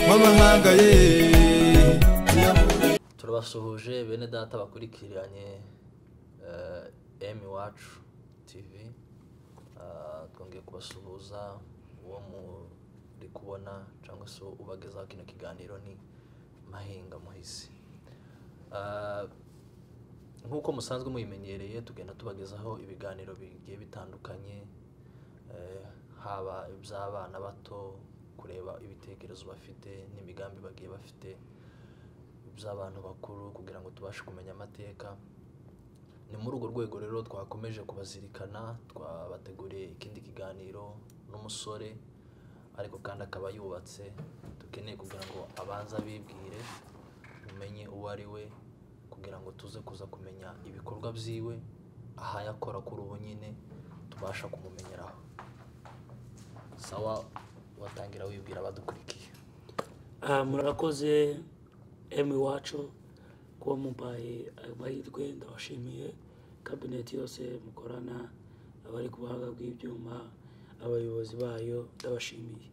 uhamagaye turabasuhuje bene data bakurikiranye emu iwacu tivi twongeye kubasuhuza uwo muri kubona cyangwa se ubagezaho kino kiganiro ni mahinga muhizi nk'uko musanzwe muyimenyereye tugenda tubagezaho ibiganiro bigiye bitandukanye haba iby'abana bato kureba ibitekerezo bafite n'imigambi bagiye bafite by'abantu bakuru kugira ngo tubashe kumenya amateka ni muri urwo rwego rero twakomeje kubazirikana twabateguriye ikindi kiganiro n'umusore ariko kandi akaba yubatse dukeneye kugira ngo abanze abibwire umenye uwo ari we kugira ngo tuze kuza kumenya ibikorwa byiwe ahayakora kuri ubu nyine tubasha kumumenyeraho sawa watangira wibwira abadukurikiye Ah, murakoze emu iwacu kuba mumpaye ayo mahirwe ndabashimiye kabineti yose mukorana abari ku buhanga bw'ibyuma abayobozi bayo ndabashimiye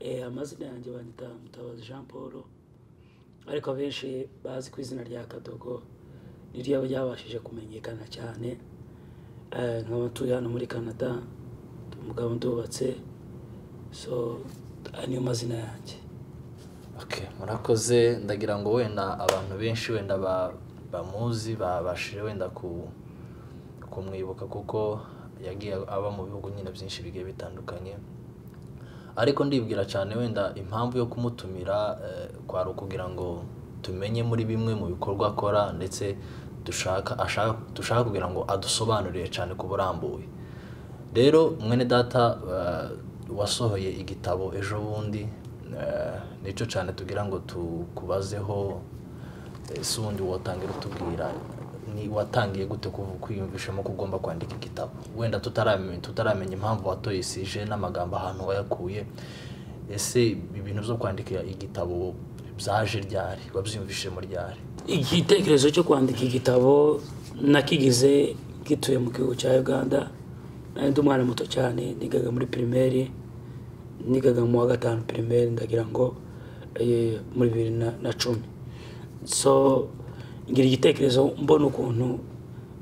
Eh, amazina yanjye banyita mutabazi jean paul ariko abenshi bazi ku izina rya kadogo niryo ryabashije kumenyekana cyane Eh, nkaba ntuye hano muri canada umugabo ndubatse so aya niyo mazina yanjye Okay, murakoze ndagira ngo wenda abantu benshi wenda ba- bamuzi babashije wenda ku- kumwibuka kuko yagiye aba mu bihugu nyine byinshi bigiye bitandukanye ariko ndibwira cyane wenda impamvu yo kumutumira eh, kwari ukugira ngo tumenye muri bimwe mu bikorwa akora ndetse dushaka ashaka dushaka kugira ngo adusobanurire cyane ku burambuye rero mwene data uh, wasohoye igitabo ejo bundi uh, nicyo cyane tugira ngo tukubazeho eh, si ubundi watangira utubwira ni watangiye gute kuvu- kwiyumvishamo ko ugomba kwandika igitabo wenda tutarame- tutaramenya impamvu watoyisije n'amagambo ahantu wayakuye ese ibintu byo kwandika igitabo byaje ryari wabyiyumvishemo ryari igitekerezo cyo kwandika igitabo nakigize gituye mu gihugu cya uganda nari ndi umwana muto cyane nigaga muri pirimeri nigaga mu wa gatanu pirimeri ndagira ngo eh, muri bibiri na- na cumi so ngira igitekerezo mbona ukuntu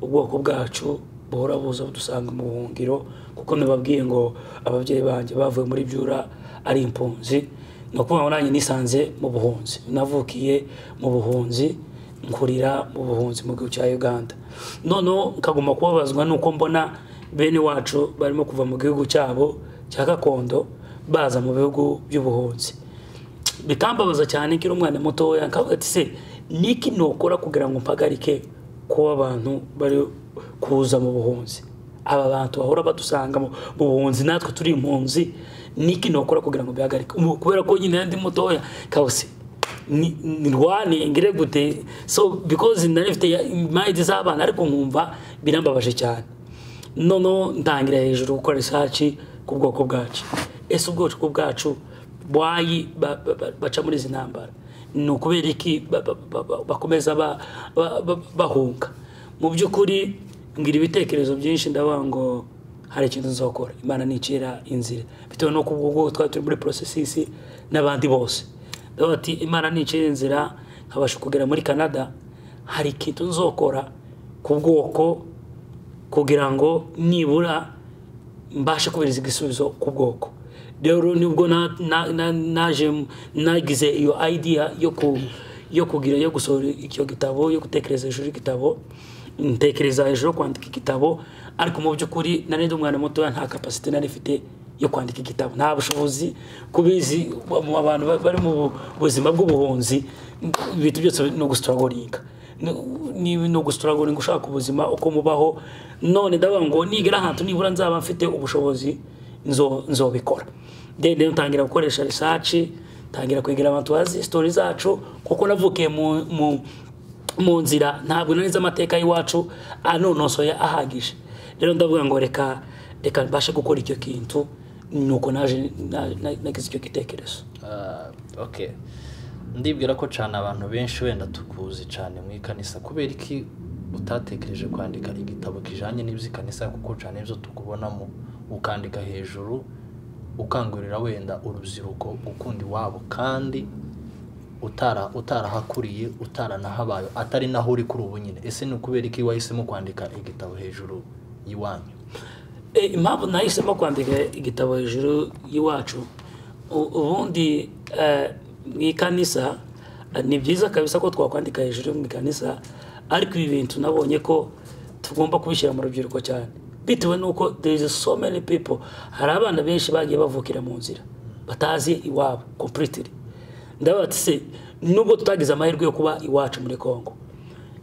ubwoko bwacu buhora buza budusanga mu buhungiro kuko nababwiye ngo ababyeyi banjye bavuye muri byura ari impunzi ni ukuvuga ngo nanjye nisanze mu buhunzi navukiye mu buhunzi nkurira mu buhunzi mu gihugu cya uganda noneho nkaguma kubabazwa n'uko mbona bene wacu barimo kuva mu gihugu cyabo cya gakondo baza mu bihugu by'ubuhunzi bikambabaza cyane nkiri umwana mutoya nkavuga ati se niki nokora kugira ngo mpagarike kuba abantu bari kuza mu buhunzi aba bantu bahora badusanga mu mu buhunzi natwe turi impunzi niki nokora kugira ngo bihagarike Ubu kubera ko nyine ndi mutoya kawuse ni- nirwane ngire gute so because nari mfite mayidi z'abana ariko nkumva birambabaje cyane noneho ntangira hejuru gukora risaci ku bwoko bwacu ese ubwoko bwacu bwayi ba- ba- ba- baca muri izi ntambara ni ukubera iki ba- ba- ba- ba- bakomeza ba- ba- ba- bahunga mu by'ukuri ngira ibitekerezo byinshi ndavuga ngo hari ikintu nzakora imana nicira inzira bitewe no kubwo twari turi muri porosesisi n'abandi bose ndavuga ati imana nicira inzira nkabasha kugera muri canada hari ikintu nzokora ku bwoko kugira ngo nibura mbashe kubahiriza igisubizo ku bwoko rero nibwo na- na- na- naje nagize iyo idea yo ku yo kugira yo gusohora icyo gitabo yo gutekereza hejuru y'igitabo ntekereza hejuru yo kwandika igitabo ariko mu by'ukuri nari ndi umwana mutoya nta kapasite nari mfite yo kwandika igitabo nta bushobozi kubizi mu abantu ba- bari mu buzima bw'ubuhunzi ibintu byose ni ugusitorogoringa niba no gusitaragoringa ushaka ubuzima uko mubaho none ndavuga ngo nigera ahantu nibura nzaba mfite ubushobozi nzo- nzobikora then rero ntangira gukoresha risaci ntangira kwegera abantu bazi sitori zacu kuko navukiye mu- mu- mu nzira ntabwo nari nzi amateka y'iwacu anonosoye ahagije rero ndavuga ngo reka reka mbashe gukora icyo kintu nuko naje na- na- nagize icyo gitekerezo Ah, okay ndibwira ko cyane abantu benshi wenda tukuzi cyane mu ikanisa kubera iki utatekereje kwandika igitabo kijanye n'iby'ikanisa kuko cyane ibyo tukubonamo ukandika hejuru ukangurira wenda urubyiruko gukunda iwabo kandi utara utarahakuriye utaranahabaye atari naho uri kuri ubu nyine ese ni ukubera iki wahisemo kwandika igitabo hejuru y'iwanyu Eh, impamvu nahisemo kwandika igitabo hejuru y'iwacu u- ubundi eh, mu ikanisa eh, ni byiza kabisa ko twakwandika hejuru mu ikanisa ariko ibi bintu nabonye ko tugomba kubishyira mu rubyiruko cyane bitewe n'uko there is so many people hari abana benshi bagiye bavukira mu nzira batazi iwabo completely ndabaza ati se nubwo tutagize amahirwe yo kuba iwacu muri congo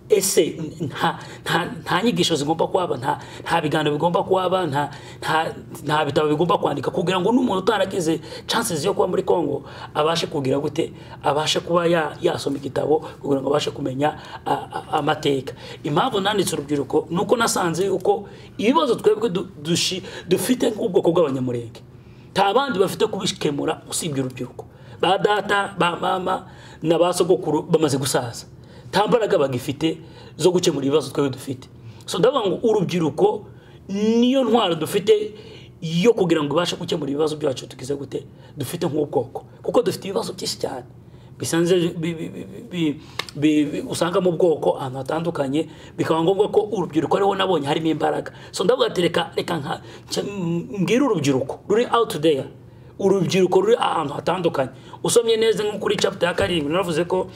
ese nta nta- nta nyigisho zigomba kuhaba nta nta biganiro bigomba kuhaba nta nta- nta bitabo bigomba kwandika kugira ngo n'umuntu utaragize chances yo kuba muri congo abashe kugira gute abashe kuba ya- yasoma igitabo kugira ngo abashe kumenya a- a- amateka impamvu nanditse urubyiruko ni uko nasanze yuko ibibazo twebwe du- dushi- dufite nk'ubwoko bw'abanyamurenge nta bandi bafite kubikemura usibye urubyiruko ba data ba mama na ba sogokuru bamaze gusaza nta mbaraga bagifite zo gukemura ibibazo twebwe dufite so ndavuga ngo urubyiruko niyo ntwaro dufite yo kugira ngo ibashe gukemura ibibazo byacu tugize gute dufite nk'ubwoko kuko dufite ibibazo byinshi cyane bisanze bi- bi- bi- bi- bi- bi- usanga mu bwoko ahantu hatandukanye bikaba ngombwa ko urubyiruko ariho nabonye harimo imbaraga so ndavuga ati reka reka nka- nca- m- mbwire urubyiruko ruri out there urubyiruko ruri ahantu hatandukanye usomye neza nko kuri chapter ya karindwi naravuze ko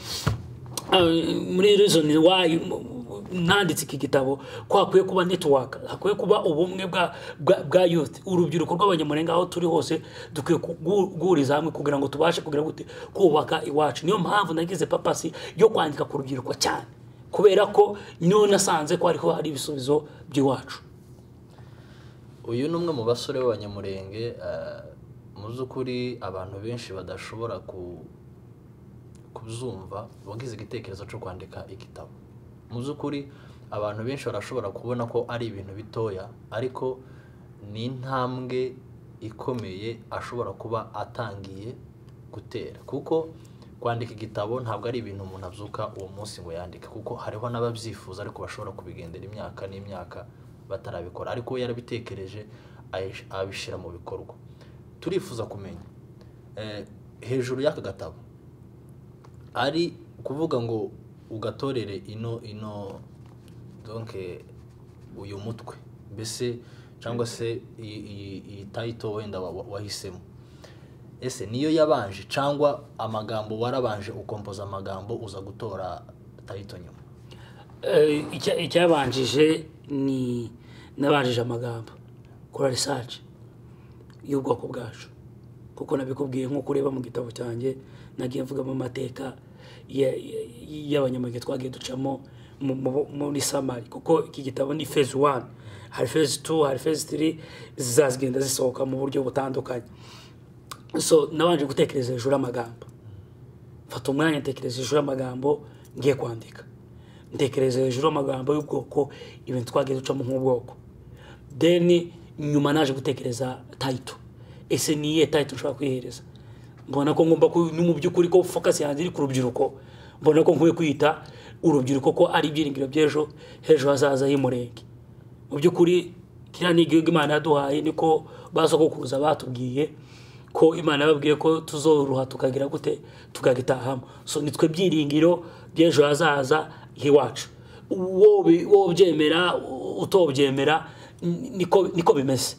Uh, muri reason why m- m- nanditse iki gitabo ko hakwiye kuba network hakwiye kuba ubumwe bwa bwa- bwa youth urubyiruko rw'abanyamurenga aho turi hose dukwiye kugu- guhuriza hamwe kugira ngo tubashe kugira gute kubaka iwacu niyo mpamvu nagize papasi yo kwandika ku rubyiruko cyane kubera ko niyo nasanze ko hariho hari ibisubizo by'iwacu uyu ni umwe mu basore b'abanyamurenge eh, mu by'ukuri abantu benshi badashobora ku- kubyumva wagize igitekerezo cyo kwandika igitabo mu by'ukuri abantu benshi barashobora kubona ko ari ibintu bitoya ariko ni intambwe ikomeye ashobora kuba atangiye gutera kuko kwandika igitabo ntabwo ari ibintu umuntu abyuka uwo munsi ngo yandike kuko hariho n'ababyifuza ariko bashobora kubigendera imyaka n'imyaka batarabikora ariko we yarabitekereje ayish- abishyira mu bikorwa turifuza kumenya eh, hejuru y'aka gatabo ari kuvuga ngo ugatorere ino ino donke uyu mutwe mbese cyangwa se iyi- iyi iyi tayito wenda wa- wa- wahisemo ese niyo yabanje cyangwa amagambo warabanje ukompoza amagambo uza gutora tayito nyuma Eh, icya- icyabanjije ni nabanjije amagambo kora research y'ubwoko bwacu kuko nabikubwiye nk'uko ureba mu gitabo cyanjye nagiye mvugamo amateka ya- ya- y'abanyamurenge twagiye ducamo mu- mu- muri samari kuko iki gitabo ni phase one hari phase two hari phase three zazigenda zisohoka mu buryo butandukanye so nabanje gutekereza hejuru y'amagambo mfata umwanya ntekereza hejuru y'amagambo ngiye kwandika ntekereza hejuru y'amagambo y'ubwoko ibintu twagiye ducamo nk'ubwoko then nyuma naje gutekereza tayito ese ni iyihe tayito nshobora kwihereza mbona ko ngomba ku- ni mu by'ukuri ko focus yanjye iri ku rubyiruko mbona ko nkwiye kwita urubyiruko ko ari ibyiringiro by'ejo h'ejo hazaza h'umurenge mu by'ukuri kiriya ni igihugu imana yaduhaye niko ba sogokuruza batubwiye ko imana yababwiye ko tuzoruha tukagira gute tukagitahamo so nitwe byiringiro by'ejo hazaza h'iwacu wo bi- wo byemera utobyemera ni- niko niko bimeze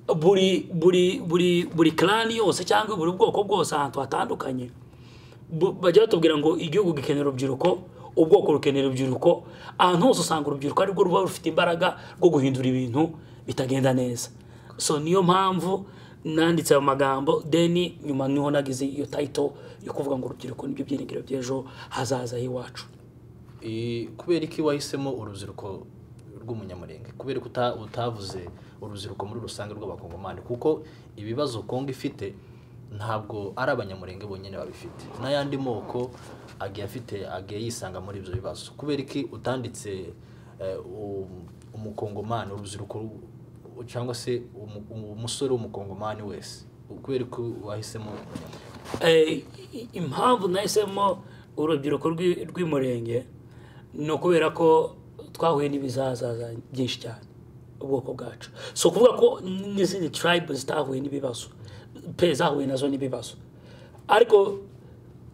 buri buri buri buri clan yose cyangwa buri bwoko bwose ahantu hatandukanye bu- bajya batubwira ngo igihugu gikenera urubyiruko ubwoko rukenera urubyiruko ahantu hose usanga urubyiruko arirwo ruba rufite imbaraga rwo guhindura ibintu bitagenda neza so niyo mpamvu nanditse ayo magambo then nyuma niho nagize iyo tayito yo kuvuga ngo urubyiruko nibyo byiringiro by'ejo hazaza h'iwacu I- kubera iki wahisemo urubyiruko rw'umunyamurenge kubera ko uta- utavuze urubyiruko muri rusange rw'abakongomani kuko ibibazo kongo ifite ntabwo ari abanyamurenge bonyine babifite n'ayandi moko agiye afite agiye yisanga muri ibyo bibazo kubera iki utanditse eh, u- umukongomani urubyiruko ru- cyangwa se umu- umusore w'umukongomani wese kubera ko wahisemo Eh, i- impamvu nahisemo urubyiruko rw'i- rw'umurenge ni ukubera ko twahuye n'ibizazaza byinshi cyane ubwoko bwacu si ukuvuga ko n'izindi tribe zitahuye n'ibibazo pe zahuye nazo n'ibibazo ariko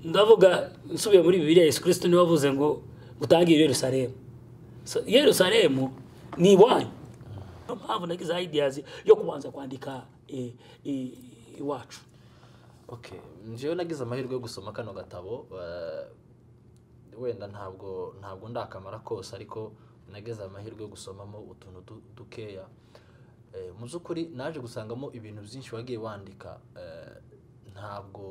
ndavuga nsubiye muri bibiliya yesu kirisito niwe wavuze ngo utangire yerusalemu So, yerusalemu ni iwanyu niyo mpamvu nagize ideas yo kubanza kwandika eh, eh, iwacu okay njyewe nagize amahirwe yo gusoma kano gatabo eh, wenda ntabwo ntabwo ndakamara kose ariko nagize amahirwe yo gusomamo utuntu du- dukeya Eh, mu by'ukuri naje gusangamo ibintu byinshi wagiye wandika eh, ntabwo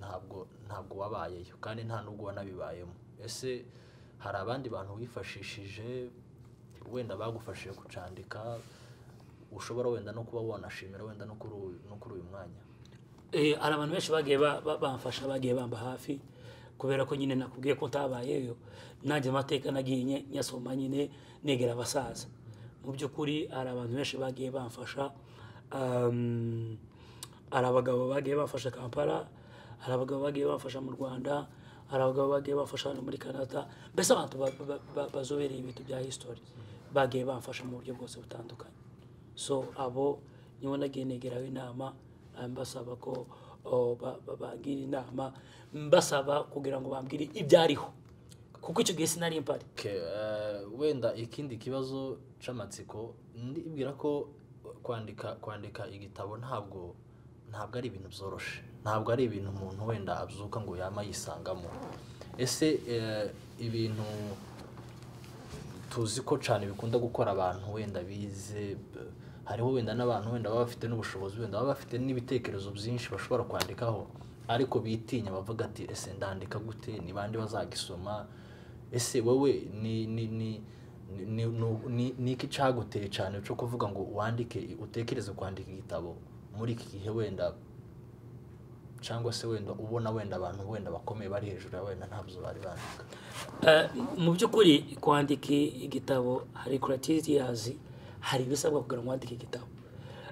ntabwo ntabwo wabayeyo kandi nta nubwo wanabibayemo ese hari abandi bantu wifashishije wenda bagufashije kucandika ushobora wenda no kuba wanashimira wenda no kuri uyu- no kuri uyu mwanya Eh, hari abantu benshi bagiye ba- ba- bamfasha bagiye bamba hafi kubera ko nyine nakubwiye ko ntabayeyo nanjye amateka nagiye nye- nyasoma nyine negera abasaza mu by'ukuri hari abantu benshi bagiye bamfasha um, hari abagabo bagiye bamfasha kampala hari abagabo bagiye bamfasha mu rwanda hari abagabo bagiye bamfasha hano muri canada mbese abantu ba- ba- ba- bazobereye ibintu bya history bagiye bamfasha mu buryo bwose butandukanye so abo nibo nagiye negeraho inama ah, mbasaba ko oh, ba- ba- bangira inama mbasaba kugira ngo bambwire ibyariho kuko icyo gihe sinari mpari Okay, eh, wenda ikindi kibazo c'amatsiko ndibwira ko kwandika kwandika igitabo ntabwo ntabwo ari ibintu byoroshe ntabwo ari ibintu umuntu wenda abyuka ngo yama yisangamo ese eh, ibintu tuzi ko cyane bikunda gukora abantu wenda bize b- hariho wenda n'abantu wenda baba bafite n'ubushobozi wenda baba bafite n'ibitekerezo byinshi bashobora kwandikaho ariko bitinya bavuga ati ese ndandika gute ni bande bazagisoma ese wowe ni ni ni ni- ni ni- ni- ni iki cyaguteye cyane cyo kuvuga ngo wandike utekereze kwandika igitabo muri iki gihe wenda cyangwa se wenda ubona wenda abantu wenda bakomeye bari hejuru ya wenda ntabyo bari bandika Eh, mu by'ukuri kwandika igitabo hari criterias hari ibisabwa kugira ngo wandike igitabo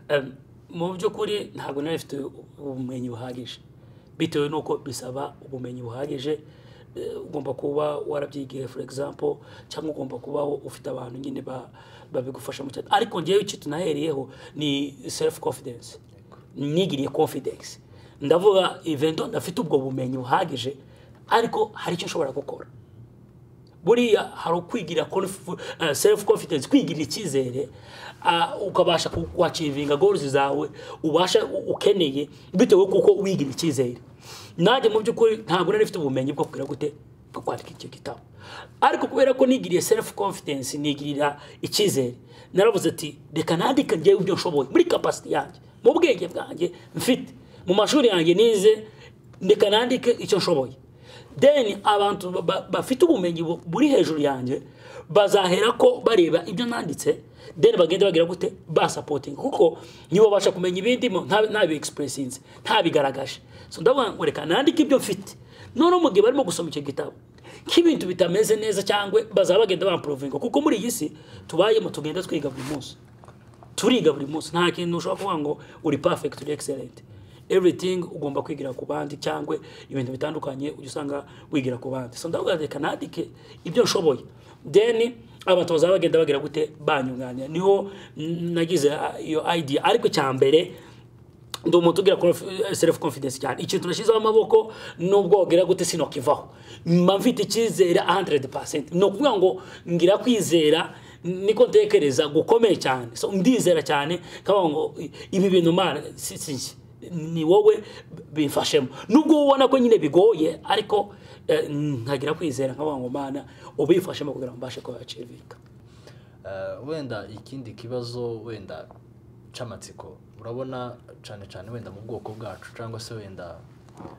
Eh, mu by'ukuri ntabwo nari mfite ubumenyi buhagije bitewe n'uko bisaba ubumenyi buhagije Eh, ugomba kuba warabyigiye for example cyangwa ugomba kuba ufite abantu nyine ba- babigufashamo cyane ariko ngewe icyo tunahereyeho ni self confidence nigiriye confidence ndavuga evento ndafite ubwo bumenyi buhagije ariko hari icyo nshobora gukora buriya hari ukwigira conf- eh, self confidence kwigirira icyizere ah, ukabasha ku- kuachivinga goals zawe ubasha u- ukeneye bitewe kuko wigira icyizere nanjye mu by'ukuri ntabwo nari mfite ubumenyi bwo kugira gute bwo kwandika icyo gitabo ariko kubera ko nigiriye self confidence nigirira icyizere naravuze ati reka nandika ngewe ibyo nshoboye muri capacity yanjye mu bwenge bwanjye mfite mu mashuri yanjye nize reka nandike icyo nshoboye then abantu ba- ba- bafite ubumenyi bu- buri hejuru yanjye bazahera ko bareba ibyo nanditse then bagende bagira gute basapotinga kuko nibo babasha kumenya ibindimo ntabiexpressinze ntabigaragaje so ndavuga ngo reka nandike ibyo mfite noneho mu gihe barimo gusoma icyo gitabo nk'ibintu bitameze neza cyangwa bazaba bagenda bamprovinga kuko muri iyi si tubayemo tugenda twiga buri munsi turiga buri munsi nta kintu ushobora kuvuga ngo uri perfect uri excellent everything ugomba kwigira ku bandi cyangwa ibintu bitandukanye ujya usanga wigira ku bandi so ndavuga reka nandike ibyo nshoboye then abantu bazaba bagenda bagira gute banyunganira niho mm, nagize ah, iyo idea ariko cya mbere ndi umuntu ugira conf- self confidence cyane ikintu nashyizeho amaboko nubwo wagira gute sinokivaho mba mfite icyizere 100% ni ukuvuga ngo ngira kwizera niko ntekereza gukomeye cyane so ndizera cyane kavuga ngo i- ibi bintu mara si si njye. ni wowe bimfashemo nubwo ubona ko nyine bigoye ariko eh, nkagira kwizera nkavuga ngo mana ubifashemo kugira ngo mbashe kuhacirika Eh, wenda ikindi kibazo wenda c'amatsiko urabona cyane cyane wenda mu bwoko bwacu cyangwa se wenda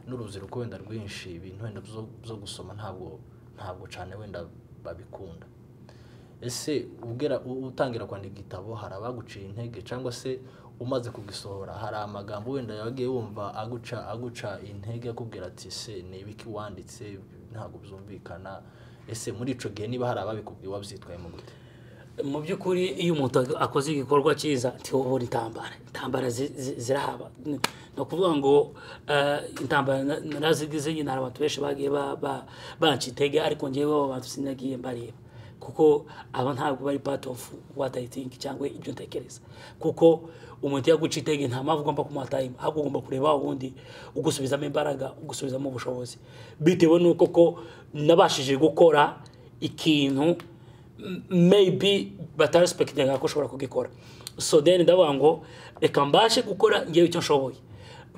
n'urubyiruko wenda rwinshi ibintu wenda byo byo gusoma ntabwo ntabwo cyane wenda babikunda ese ugera u- utangira kwandika igitabo hari abaguciye intege cyangwa se umaze kugisohora hari amagambo wenda yagiye wumva aguca aguca intege akubwira ati se ni ibiki wanditse ntabwo byumvikana ese muri ico gihe niba hari ababikubwiye wabyitwayemo gute mu by'ukuri iyo umuntu akoze igikorwa cyiza ntibubura intambara intambara zi- zi- zirahaba ni ni ukuvuga ngo eh, intambara na- narazigize nyine hari abantu benshi bagiye ba- ba- banca intege ariko ngewe abo bantu sinagiye mbareba kuko aba ntabwo bari part of what I think cyangwa ibyo ntekereza kuko umuntu yaguca intege nta mpamvu ugomba kumuhatayima ahubwo ugomba kureba ubundi ugusubizamo imbaraga ugusubizamo ubushobozi bitewe n'uko ko nabashije gukora ikintu m- maybe batarespekitinga ko ushobora kugikora so then ndavuga ngo reka mbashe gukora ngewe icyo nshoboye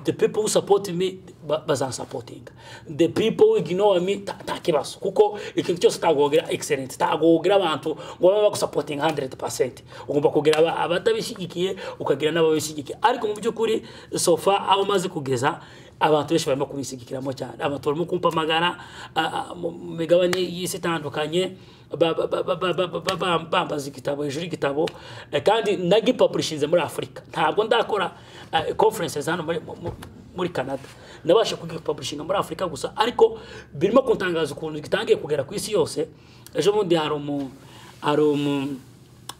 the people who support me ba- bazansapotinga the people who ignore me ta- nta kibazo kuko ikintu cyose utagogera excellent utagogera abantu ngo babe bagusapotinga 100% ugomba kugira aba- abatabishyigikiye ukagira n'ababishyigikiye ariko mu by'ukuri sofa aho maze kugeza abantu benshi barimo kubinshyigikiramo cyane abantu barimo kumpamagara a- a- mu mu migabane y'isi itandukanye ba- ba- ba- ba- ba- ba- ba- ba- bambaza igitabo hejuru y'igitabo eh, kandi nagipapurishinze muri afurika ntabwo ndakora eh, conferences hano muri- mu- mu- muri canada nabasha kugipapurishinga muri afurika gusa ariko birimo kuntangaza ukuntu gitangiye kugera ku isi yose ejo bundi hari umu hari umu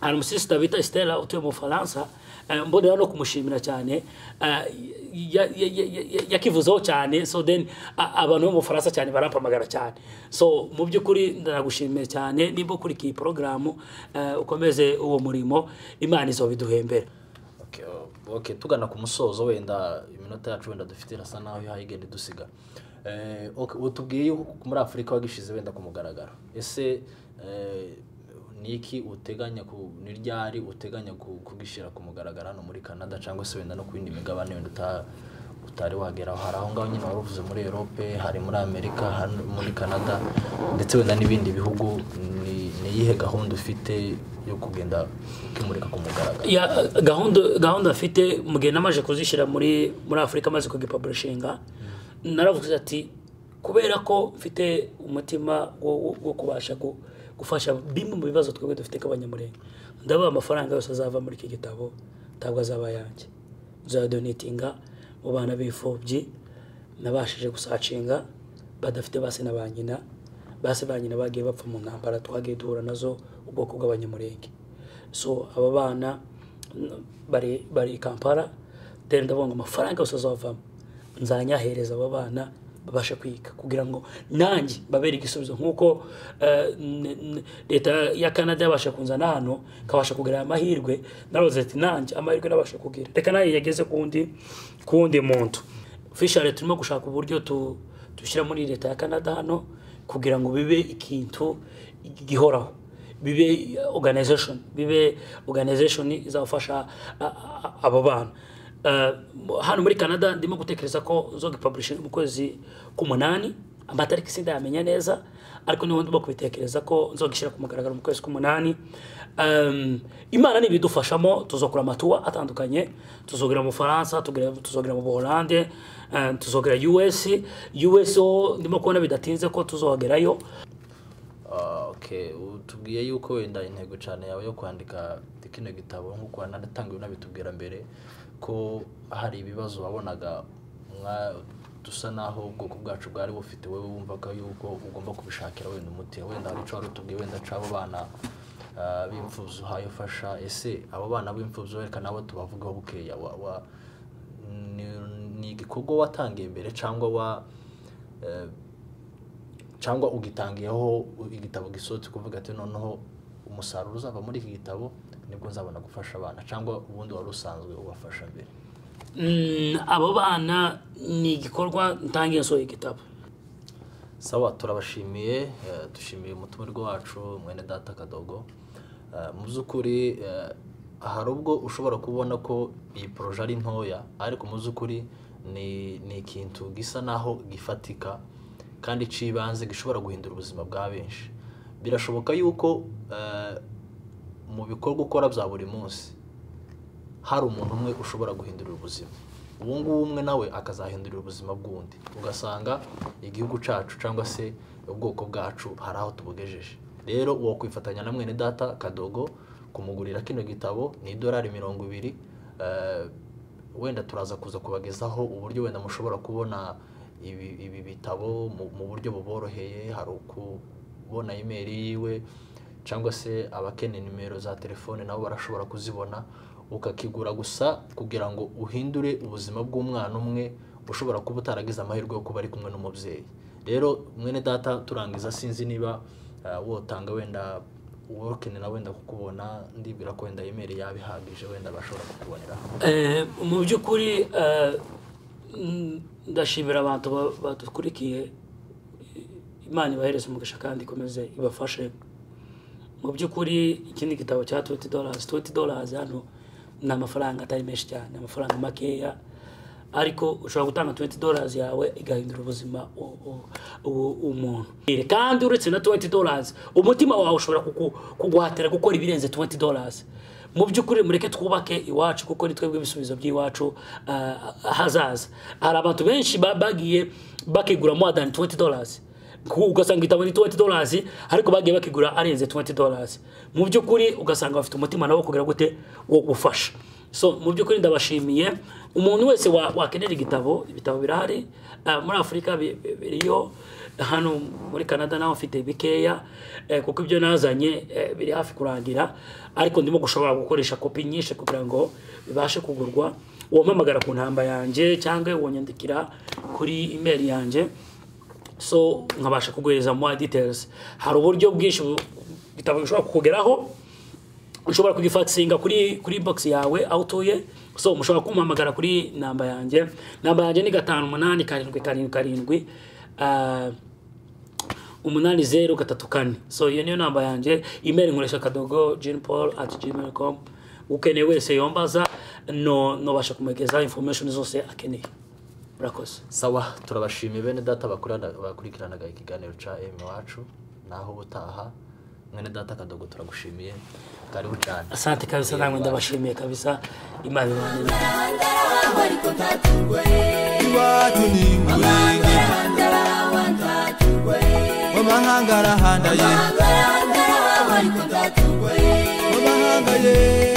hari umusisita bita Estella utuye mu Faransa eh, mbonera no kumushimira cyane eh, ya- ya- ya- ya- yakivuzeho cyane so then a- abantu bo mu Faransa cyane barampamagara cyane so mu by'ukuri ndanagushimiye cyane nimba ukurikiye iyi porogaramu eh, ukomeze uwo murimo imana izo biduhembera Okay, oh, okay, tugana ku musozo wenda iminota yacu wenda dufite irasa naho ihaye igenda idusiga Eh, okay, utubwiye yuko muri afurika wagishize wenda ku mugaragaro ese eh, ni iki uteganya ku ni ryari uteganya ku- kugishyira ku mugaragaro hano muri canada cyangwa se wenda no ku yindi migabane wenda uta- utari wageraho hari aho ngaho nyine wari uvuze muri europe hari muri amerika hano muri canada ndetse wenda n'ibindi bihugu ni ni iyihe gahunda ufite yo kugenda ukimurika ku mugaragaro ya gahunda gahunda afite mu gihe namaze kuzishyira muri muri afurika amaze kugipaburishinga naravuze ati kubera ko mfite umutima wo, wo, wo kubasha gu, gufasha bimwe mu bibazo twebwe dufite nk'abanyamurenge ndabaha amafaranga yose azava muri iki gitabo ntabwo azaba ayanjye nzayadonetinga mu bana b'imfubyi nabashije gusacinga badafite base na ba nyina base ba nyina bagiye bapfa mu ntambara twagiye duhura nazo ubwoko bw'abanyamurenge so aba bana n- bari bari i kampala then ndavuga ngo amafaranga yose azavamo nzanyahereza aba bana babashe kwiga kugira ngo nanjye babere igisubizo nk'uko eh, n- n- leta ya canada yabasha kunzana hano kabasha kugira aya mahirwe naroze ati nanjye amahirwe nabasha kugira reka nayo yageze ku wundi ku wundi muntu fishare turimo gushaka uburyo tu- dushyira muri leta ya canada hano kugira ngo bibe ikintu gihoraho bibe organization bibe organization izafasha a- a- abo bana Eh, hano muri canada ndimo gutekereza ko zogipublishinga mu kwezi k'umunani amatariki sindayamenya neza ariko niho ndimo kubitekereza ko nzogishyira ku mugaragaro mu kwezi k'umunani Em, imana nibidufashamo tuzokora amatuwa atandukanye tuzogera mu faransa tugera- tuzogera mu buholande eh, tuzogera us us ho ndimo kubona bidatinze ko tuzohagerayo Ah, okay utubwiye yuko wenda intego cyane yawe yo kwandika kino gitabo nk'uko wanatanga unabitubwira mbere ko hari ibibazo wabonaga mwa- dusa naho ubwoko bwacu bwari bufite wowe wumvaga yuko ugomba kubishakira wenda umuti wenda hari icyo wari utubwiye wenda c'abo bana ah, b'imfubyi uhaye ufasha ese abo bana b'imfubyi reka nabo tubavugeho bukeya wa, wa, ni, ni igikorwa watangiye mbere cyangwa wa eh, cyangwa ugitangiyeho igitabo gisohotse kuvuga ati noneho umusaruro uzava muri iki gitabo nibwo nzabona gufasha abana cyangwa ubundi wari usanzwe ubafasha mbere Mm, abo bana ni igikorwa ntangiye nsohoye igitabo sawa turabashimiye eh, dushimiye umutumirwa wacu mwene data kadogo Eh, mu by'ukuri eh, hari ubwo ushobora kubona ko iyi poroje ari ntoya ariko mu by'ukuri ni ni ikintu gisa naho gifatika kandi cy'ibanze gishobora guhindura ubuzima bwa benshi birashoboka yuko eh, mu bikorwa ukora bya buri munsi hari umuntu umwe ushobora guhindurira ubuzima uwo nguwo umwe nawe akazahindurira ubuzima bw'undi ugasanga igihugu cyacu cyangwa se ubwoko bwacu hari aho tubugejeje rero uwo kwifatanya na mwene data kadogo kumugurira kino gitabo ni idolari mirongo ibiri eh, wenda turaza kuza kubagezaho uburyo wenda mushobora kubona ibi, ibi bitabo mu, mu buryo buboroheye hari ukubona imeri yiwe cyangwa se abakeneye nimero za telefone nabo barashobora kuzibona ukakigura gusa kugira ngo uhindure ubuzima bw'umwana umwe ushobora kuba utaragize amahirwe yo kuba ari kumwe n'umubyeyi rero mwene data turangiza sinzi niba eh, wotanga wenda working na wenda kukubona ndibwira ko wenda email yaba ihagije wenda bashobora kukuboneraho Eh, mu by'ukuri eh, mm, ndashimira abantu ba- badukurikiye imana ibahereze umugisha kandi ikomeze ibafashe mu by'ukuri ikindi gitabo cya 20 dollars 20 dollars hano ni amafaranga atari menshi cyane amafaranga makeya ariko ushobora gutanga 20 dollars yawe igahindura ubuzima u- u- u- umuntu kandi uretse na 20 dollars umutima wawe ushobora kuku- kuguhatira gukora ibirenze 20 dollars mu by'ukuri mureke twubake iwacu kuko ni twebwe ibisubizo by'iwacu ah, hazaza hari abantu benshi ba- bagiye bakigura more than 20 dollars Ku- ugasanga igitabo ni 20 dollars ariko bagiye bakigura arenze 20 dollars mu by'ukuri ugasanga bafite umutima nabo kugira gute wo gufasha so mu by'ukuri ndabashimiye umuntu wese wa- wakenera igitabo ibitabo birahari Ah, muri afurika bi- bi- biriyo hano muri canada naho mfite bikeya eh, kuko ibyo nazanye eh, biri hafi kurangira ariko ndimo gushobora gukoresha kopi nyinshi kugira ngo bibashe kugurwa uwampamagara ku ntamba yanjye cyangwa wanyandikira kuri email yanjye so nkabasha kuguhereza more details hari uburyo bwinshi bu- igitabo gishobora kukugeraho ushobora kugifatsinga kuri kuri box yawe aho utuye so mushobora kumpamagara kuri namba yanjye namba yanjye ni gatanu umunani karindwi karindwi karindwi Ah, umunani zeru gatatu kane so iyo niyo namba yanjye email nkoresha kadogo jean paul at gmail com ukeneye wese yombaza no nobasha kumugeza information zose akeneye murakoze sawa turabashimiye bene data bakurana- bakurikiranaga ikiganiro ca emu iwacu naho ubutaha mwene data kadogo turagushimiye karibu cyane asante kabisa namwe ndabashimiye kabisa imana ibane namwe. iwacu ni ingurenge w'amahanga arahandaye w'amahanga ye